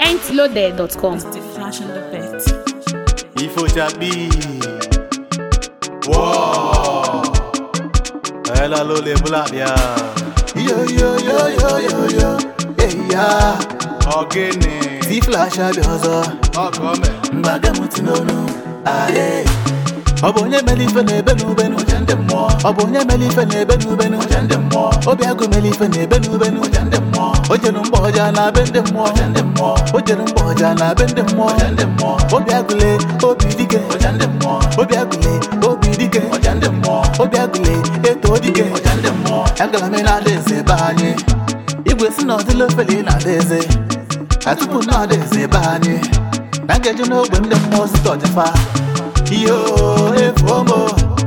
entloaded.com. The flash on the bed. Ifo Chabi. Wow. Ela lo le black ya. Yo yo yo yo yo yo Hey ya Ogene. Ti flash abịa ọzọ Ọkọme. Mgbaga m ti n'onu Aye Ọ bụ onye mere ife na-ebe n'ubenu Ụja ndị mmụọ Ọ bụ onye mere ife na-ebe n'ubenu Ụja ndị mmụọ Obi agụ mere ife na-ebe n'ubenu Ụja ndị mmụọ O jere mgba ọja na be ndị mmụọ Ụja ndị mmụọ O jere mgba ọja na be ndị mmụọ Ụja ndị mmụọ Obi agụle obi dike Ụja ndị mmụọ Obi agụle obi dike Ụja ndị mmụọ Obi agụle eto dike Ụja ndị mmụọ Agara m na-ada eze be anyị Igwe si na ọdịla ofele na-ada eze na tupu m na-ada eze ebe anyị na nkeji n'ogbe ndị mmụọ site ọjịfa iyo efuo m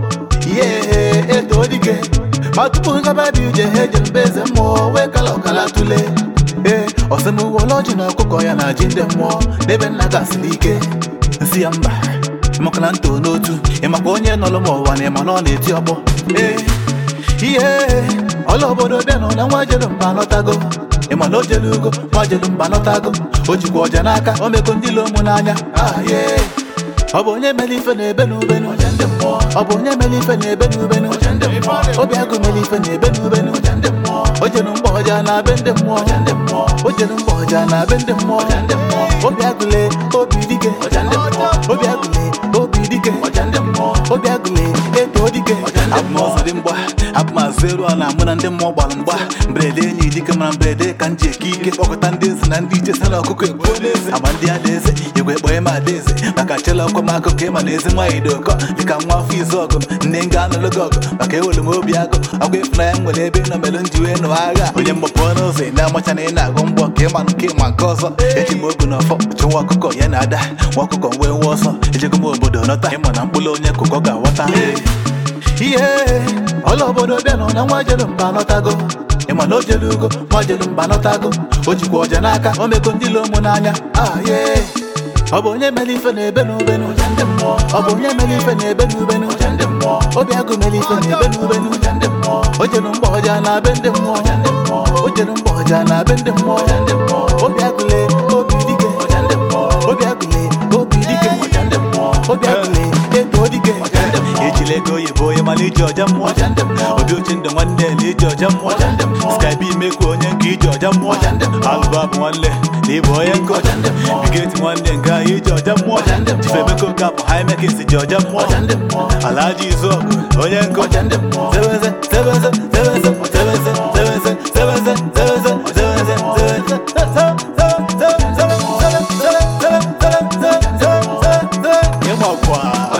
ihe eto dike ma tupu ngaba dị ije ha ejere mbe eze mmụọ wee kala ọkala tụle ee ọsịmụwole ọjị na ọkụkọ ya na ji ndị mmụọ n'ebe nna gasịrị ike nsị ya mba ịmakala nto n'otu ịmakwa onye nọrọ m ụwa na ịma na ọ na-eti ọgbọ ee ihe ọla obodo bịanụ na nwa jelu mba lọtago ịma na o jelu ugo nwa jelu mba lọtago o jikwa ọja n'aka o mego ndị lo ụmụ n'anya aye ọ bụ onye mere ife na-ebe n'ubenu ọ bụ onye mere ife na-ebe n'ubenu obi agụ mere ife na-ebe n'ubenu o jelu mgba ọja na be ndị mmụọ o jelu mgba ọja na be ndị mmụọ obi agụle obi dike obi agụle obi dike obi agụle eto dike abụmọzọ dị mgba abụmazụ eru a na-amụ na ndị mmụọ gbara mgba mberede enyi dike mara mberede ka m ji eke ike kpọkọta ndị eze na ndị iche sara ọkụkọ egbuo n'eze ama ndị adaeze igwe kpọnye m adaeze maka chela ọkwa m akụkọ ịma na ezi nwaanyị dị ụkọ dịka nwa afọ izu ọgụ m nne nga anụlụ gị ọgụ maka ewere m obi agụ ọgwa ịfụnanya m nwere ebe ị nọ mere nji wee nụọ agha onye mgbapụ n'ụzọ ị na-amacha na ị na-agụ mbọ ka ịma nke ịma nke ọzọ eji m ogu na ọfọ chụ nwa ọkụkọ ya na ada nwa ọkụkọ wee nwa ọsọ ejego m obodo nọta ịma na mkpụrụ onye kụkọ ga-aghọta ihe ọla obodo bịanụ na nwa jelu mba lọtago ịma na o jelu ugo nwa jelu mba lọtago o jikwa ọja n'aka o mego ndị lo ụmụ n'anya aye ọ bụ onye mere ife na-ebe n'ubenu ọ bụ onye mere ife na-ebe n'ubenu obi agụ mere ife na-ebe n'ubenu o jelu mgba ọja na be ndị mmụọ o jelu mgba ọja na be ndị mmụọ obi agụle obi dike obi agụle obi dike obi agụle eto dike ejila ego oyibo onye mana iji ọja mmụọ ụdị uche ndụ nwanne na iji ọja mmụọ skype imekwu onye nke iji ọja mmụọ alụba bụ nwanne na ịbụ onye nkụ bigeti nwanne nke ahụ iji ọja mmụọ chifemeko kapụ haimekis ji ọja mmụọ alaji izu onye nkụ zebeze zebeze zebeze zebeze zebeze zebeze zebeze zebeze zebeze ịmakwa